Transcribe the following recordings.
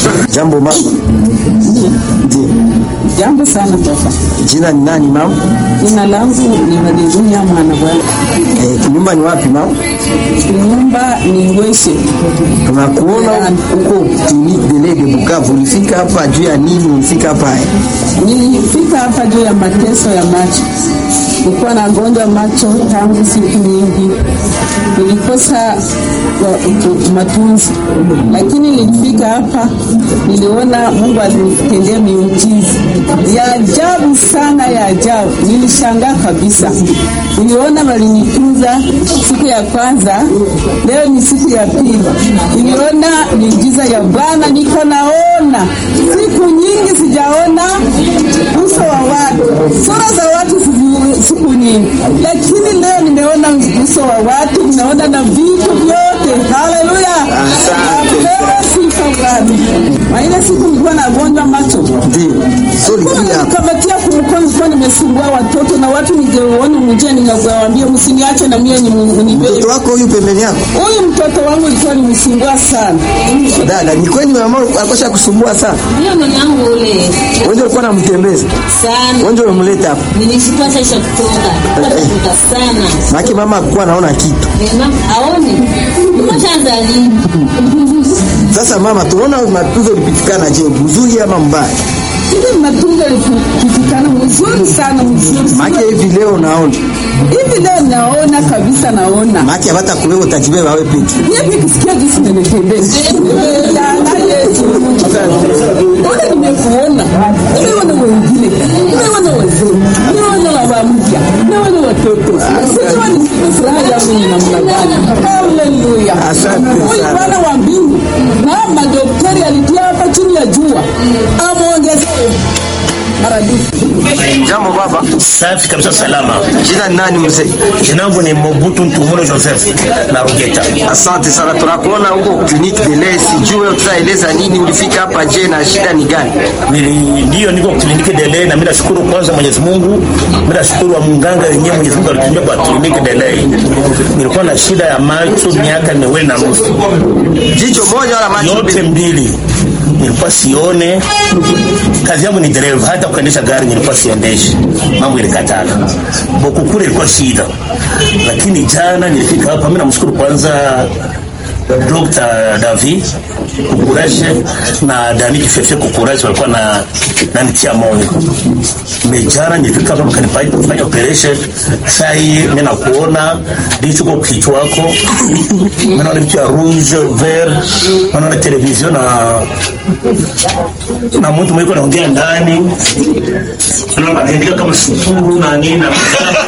Jambo mama. Ndiyo. Jambo sana baba. Jina ni nani mama? Jina langu ni Haleluya mwana bwana. Eh, nyumba ni wapi mama? Nyumba ni Ngweshe. Tunakuona huko clinique de lait de Bukavu. Ulifika hapa juu ya nini? Ulifika hapa eh? Nilifika hapa juu ya mateso ya macho. Nilikuwa nagonjwa macho tangu siku nyingi, nilikosa wa- utu- matunzi, lakini nilifika hapa, niliona Mungu alinitendea miujiza ya ajabu sana, ya ajabu. Nilishangaa kabisa, niliona walinitunza siku ya kwanza, leo ni siku ya pili, niliona miujiza ya Bwana, niko naona siku nyingi sijaona uso wa watu, sura za watu sizi- siku nyingi, lakini leo nimeona uso wa watu, nimeona na vitu vyote. Haleluya, apewe sifa Bwana. Na ile siku nilikuwa nagonjwa macho Ndiyo. So ulifika hapa. kamatia kumkono, nilikuwa nimesumbua watoto na watu, ningeona mjia, ningewaambia msiniache na mie nibebe. Mtoto wako huyu pembeni yako? Huyu mtoto wangu ilikuwa nimsumbua sana. Dada, ni kweli mama akosha kusumbua sana? Ndio mwanangu ule Wewe ulikuwa unamtembeza. sana, Wewe umemleta hapa. nilishikwa sasa kutoka kutoka sana, Maki mama alikuwa anaona kitu. mama aone nimeshaanza lini? Sasa mama, tunaona matunzo ulipitikana je, mzuri ama mbaya? Ile matunzo yalipitikana mzuri sana, mzuri sana. Maki hivi leo naona. hivi leo naona kabisa, naona Maki hata kubeba utajibeba wewe peke. Mimi nikisikia jinsi nimetembea. Jana Yesu. Ona nimekuona. Nimeona wengine. Nimeona wazee. Nimeona baba mpya. Nimeona watoto. Sijua ni furaha yangu ni namna gani. Haleluya. Asante Huyu sana. Bwana wa mbingu na madaktari alitia hapa chini ya jua. Amuongezee maradufu. Jambo baba. Safi kabisa, salama. Jina ni nani mzee? Jina langu ni Mobutu Ntumulo Joseph na Rugeta. Asante sana, tunakuona huko clinique de lait. Sijui tutaeleza nini, ulifika hapa je, na shida ni gani? Nili- Ndiyo, niko kliniki Delay na mimi nashukuru kwanza Mwenyezi Mungu, mimi nashukuru wa mganga wenyewe Mwenyezi Mungu alitumia kwa kliniki Delay. Nilikuwa na shida ya macho miaka miwili na nusu, Jicho moja wala macho yote mbili nilikuwa sione. Kazi yangu ni dereva, hata kuendesha gari nilikuwa siendeshi, mambo ilikatana. Bokukure ilikuwa shida, lakini jana nilifika hapa. Mimi namshukuru kwanza Dr. Davi Kukurashe na Dani Kifefe Kukurashe walikuwa na nanitia moyo. Mejana nilifika hapa mkanipa kufanya operation. Sasa hii mimi nakuona ndicho kwa kichwa wako. Mimi naona vitu ya rouge vert, naona television na na mtu mwiko anaongea ndani. Naona anaandika kama sukuru na nini na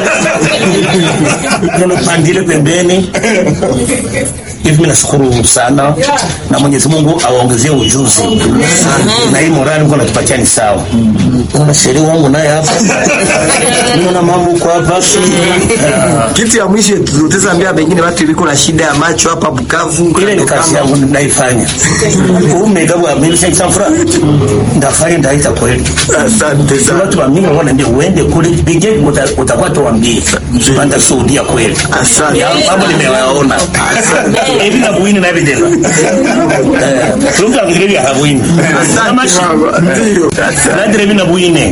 neno pandile pembeni hivi mimi nashukuru sana na Mwenyezi Mungu awaongezee ujuzi na hii morali Mungu anatupatia ni sawa. Naona sheria wangu naye hapa, naona mambo kwa hapa Ah, Kitu ya mwisho tutaweza ambia pengine watu iliko na shida ya macho hapa Bukavu. ile ni kazi yangu naifanya. Umegawa mimi sasa fura ndafanya ndaita kweli. Asante Sasa watu wa mimi wanaambia uende kule bige uta- utakuwa tuambie panda shuhudia kweli. Asante. Ya, Mambo nimewaona. Hivi na buini na videla. Eh, Tulumka ngire ya habuini. Kama shi. Ndio. Nadire mimi na buine.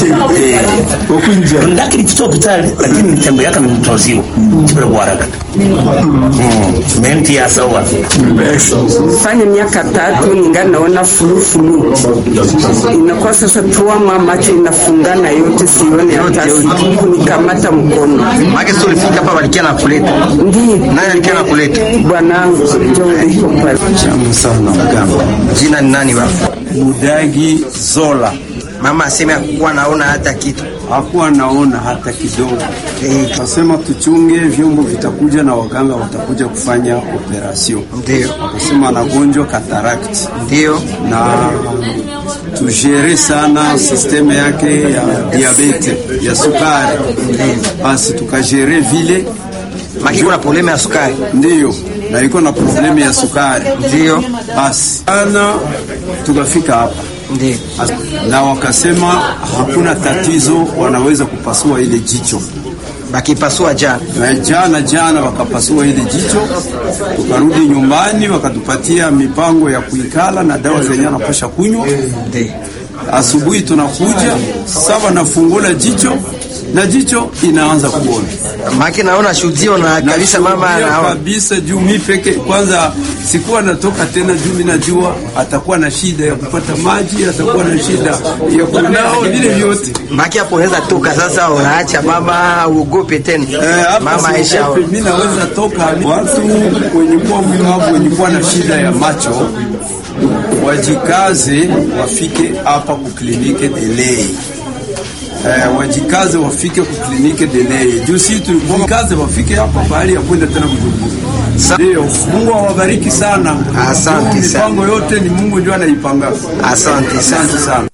Ndakiri kito kitali lakini nitembe yaka ni mtoziwa. Kibere kwa haraka. Mm. Menti ya sawa. fanya miaka tatu ningali naona fulufulu, inakuwa sasa tuama macho inafungana yote, sione hata siku nikamata mkono. Maki sio ulifika hapa walikia na kuleta. Ndiyo Nani alikia na kuleta? bwanangu ndio uliko pale. sana mganga Jina ni nani baba? Budagi Zola Mama aseme hakuwa naona hata kitu. hakuwa naona hata kidogo. Eh, Akasema tuchunge vyombo vitakuja na waganga watakuja kufanya operation. Ndio. Akasema anagonjwa cataract Ndio. na tujere sana sisteme yake ya diabete ya sukari, basi tukajere vile Maki kuna problema ya sukari. ndiyo, na ilikuwa na problemu ya sukari, Ndio. basi ana tukafika hapa Ndio. na wakasema hakuna tatizo, wanaweza kupasua ile jicho. bakipasua jana Na jana jana wakapasua ile jicho, tukarudi nyumbani, wakatupatia mipango ya kuikala na dawa zenye anapasha kunywa. Ndio. Asubuhi tunakuja sawa, nafungula jicho na jicho inaanza kuona maki naona shuhudio na kabisa mama Nashuhudia anaona kabisa juu mi peke kwanza sikuwa natoka tena, juu mi najua atakuwa na shida ya kupata maji, atakuwa na shida ya kunao vile vyote. maki hapo unaweza toka sasa, unaacha mama uogope tena Eh, hapa mama Aisha siogope, mi naweza toka. Watu wenye kuwa mlemavu wenye kuwa na shida ya macho wajikaze, wafike hapa kuklinike delay. Eh, wajikaze wafike kuklinike delay. Juu si tulikaze wafike hapa bahali ya kwenda tena Sa- Bujumbura. Ndio, Mungu awabariki sana. Asante Juu sana. Mipango yote ni Mungu ndio anaipanga. Asante sana. Asante sana.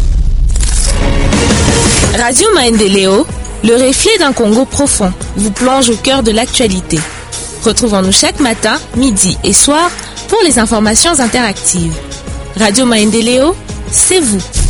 Radio Maendeleo, le reflet d'un Congo profond, vous plonge au cœur de l'actualité. Retrouvons-nous chaque matin, midi et soir pour les informations interactives. Radio Maendeleo, c'est vous.